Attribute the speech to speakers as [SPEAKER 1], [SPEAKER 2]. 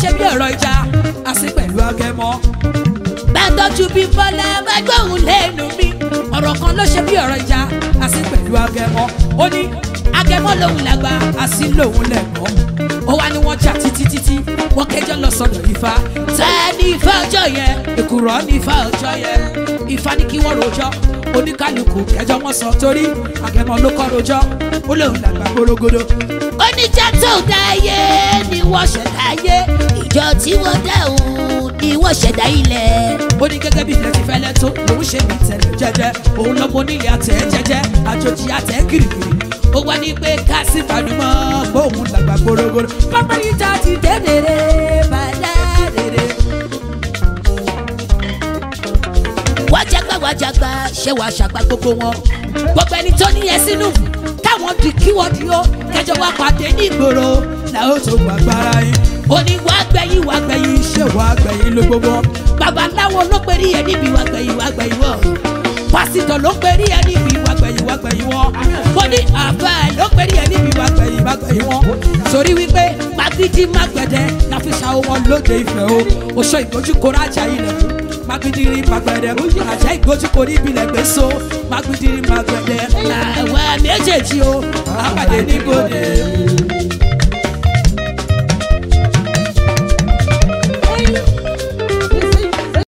[SPEAKER 1] ṣe bí ọ̀rọ̀ ìjà àti pẹ̀lú agẹmọ. bẹ́ẹ̀tọ́jú bí bọ́lá bá gbóhùn lẹ́nu mi ọ̀rọ̀ kan ló ṣe bí ọ̀rọ̀ ìjà àti pẹ̀lú agẹmọ. ó ní agẹmọ lòun làgbà àti lòun lẹ̀gbọ́n. ó wá ní wọ́n jà títí títí wọ́n kẹjọ́ lọ sọ̀dọ̀ ifá. tẹ́ ní ifá ọjọ́ yẹn èkùrọ́ ní ifá ọjọ́ yẹn ifá ní kí wọ́n rojọ́ oníkálukú kẹjọ wọn sọ torí agẹmọ ló kọ́ rojọ́ ó lòun làgbà gbórógódó. oníjà tó dá ayé ni wọ́n ṣẹ̀dá ayé ìjọ tí wọ́n dá òun ni wọ́n ṣẹ̀dá ilẹ̀. ó ní gẹ́gẹ́ bí ilẹ̀ ti fẹ́lẹ́ tó lòun ṣe bí tẹ̀lé jẹ́jẹ́ òun lọ́mọ onílé àtẹ̀ jẹ́jẹ́ àjòjì àtẹ̀ gírígírí ó wá ní pé ká sí fanumọ́ gbóhùn làgbà gbórógódó. pápá níta ti dé dèrè bàdá dèrè. wájàgbá wájàgbá ṣé wàá ṣàgbá gbogbo wọn gbogbo ẹni tó níyẹn sínú káwọn di kí wọ́n di ó kẹjọ wá pàdé ní ìgboro làwọn tó gbàgbára yín ó ní wàá gbẹ̀yìn wàá gbẹ̀yìn ṣé wàá gbẹ̀yìn ló gbogbo babaláwo ló perí ẹ níbi wàá gbẹ̀yìn wàá gbẹ̀yìn wọ̀ pásítọ̀ ló perí ẹ níbi wàá gbẹ̀yìn wàá gbẹ̀yìn wọ̀ ó ní àbá ló perí ẹ níbi wàá gbẹ̀yìn wàá gbẹ̀yìn wọ̀ torí wípé magidi magbẹ̀dẹ la fi ṣàwọ̀ wọn lóde ìfẹ́ o oṣù ìgbójú kóra ajá ilẹ̀ fún magbidiri magbẹ̀dẹ àjẹ́ ìgbójú kò ní ibilẹ̀ gbé so magbidiri magbẹ̀dẹ làwọn méjèèjì o àpàdé níbodè